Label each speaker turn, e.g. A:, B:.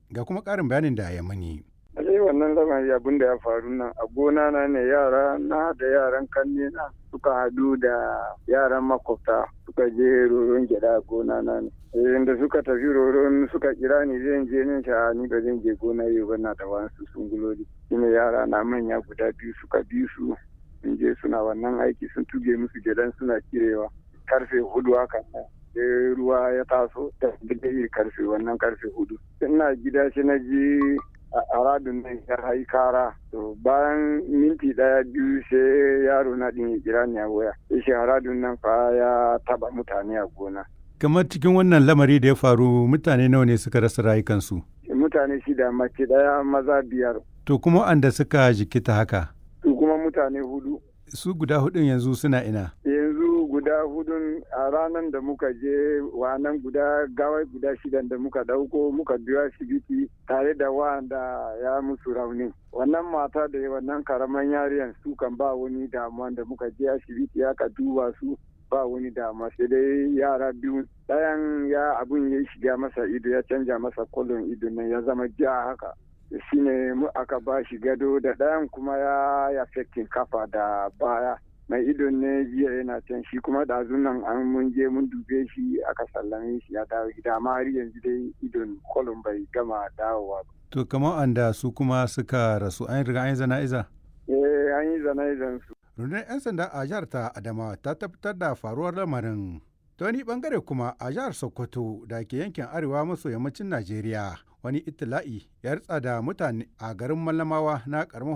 A: ga kuma ƙarin bayanin da ya mani.
B: Alai wannan lamari abin da ya faru nan a gona na ne yara na da yaran kanne na suka hadu da yaran makwabta suka je roron gyada a gona na ne. da suka tafi roron suka kira ni zan je nin sha ni ba zan je gona yau ba na da wasu sunguloli. Shine yara na manya guda biyu suka bi su sun je suna wannan aiki sun tuge musu gyadan suna kirewa karfe hudu haka sai ruwa ya taso da karfe wannan karfe hudu. Ina gida shi na ji a radun nan ya hayi kara to bayan minti daya biyu sai yaro na din ya kira ni a waya shi radun nan fa ya taba mutane a gona
A: kamar cikin wannan lamari da ya faru mutane nawa ne suka rasa rayukansu
B: mutane shida mace daya maza biyar
A: to kuma anda suka jikita haka
B: su kuma mutane hudu
A: su guda hudun yanzu suna ina
B: yanzu guda hudun a ranar da muka je nan guda gawai guda shidan da muka dauko muka biyo asibiti tare da wanda ya musu rauni wannan mata da wannan karaman yariyan su kan ba wani damuwa da muka je asibiti aka duba su ba wani damuwa sai dai yara biyu ɗayan ya abun ya shiga masa ido ya canja masa kolon ido nan ya zama ja haka shine mu aka ba shi gado da ɗayan kuma ya ya kafa da baya mai idon ne jiya yana can shi kuma ɗazun nan an mun je mun dube shi aka sallame shi ya dawo gida amma har yanzu dai idon kolon bai gama dawowa ba.
A: To kamar anda su kuma suka rasu an riga an yi zana'iza?
B: Eh an yi zana'izan su.
A: Rundunar 'yan sanda a jihar ta Adamawa ta tabbatar da faruwar lamarin. Ta wani bangare kuma a jihar Sokoto da ke yankin arewa maso yammacin Najeriya wani itila'i ya ritsa da mutane a garin Mallamawa na karamar